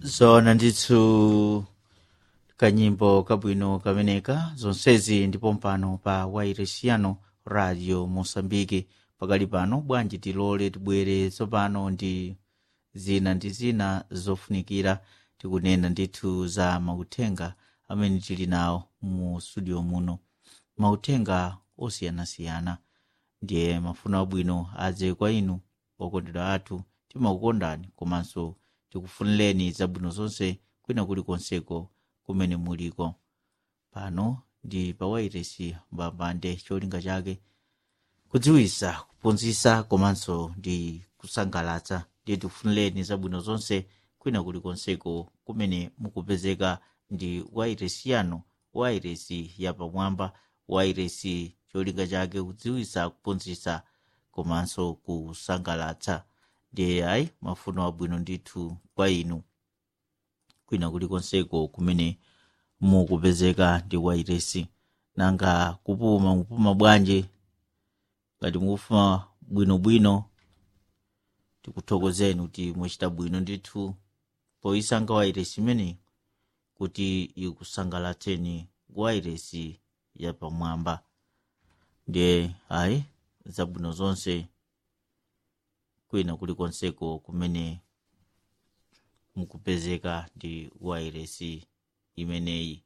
zona ndithu kanyimbo kabwino kameneka zonsezi ndipo mpano pa wairesiano radio mosambike pakali pano bwanji tilole tibwere tsopano ndi zina ndi zina zofunikira tikunena ndithu za mauthenga amene tili nawo mu studio muno mauthenga osiyanasiyana ndiye mafuno abwino adze kwa inu okondedwa athu timakukondani komanso tikufunireni zabwino zonse kwina kulikonseko kumene muliko pano ndi pawairesi mbambande cholinga chake kudziwisa kuphunzitsa komanso ndi kusangalatsa ndiye tikufunireni zabwino zonse kwina kulikonseko kumene mukupezeka ndi wairesi yanu wairesi yapamwamba wairesi cholinga chake kudziwisa kuphunzitsa komanso kusangalatsa ndiye ayi mafuno abwino ndithu kwa inu kwina kulikonseko kumene mukupezeka ndi wairesi nanga kupuma kupuma bwanji ngati mukufuna bwinobwino tikuthokozeni kuti mwachita bwino ndithu poyisankha wairesi imeneyi kuti ikusangalatseni wairesi yapamwamba ndiye ayi zabwino zonse kwina kulikonseko kumene mukupezeka ndi wairesi imeneyi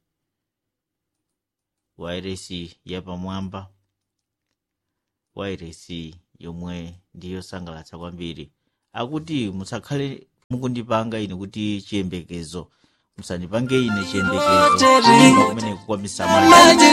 wairesi yapamwamba wairesi yomwe ndiyosangalatsa kwambiri akuti musakhale mukundipanga ine kuti chiyembekezo musandipange ine chiyembekezo kumene kukwamisa mali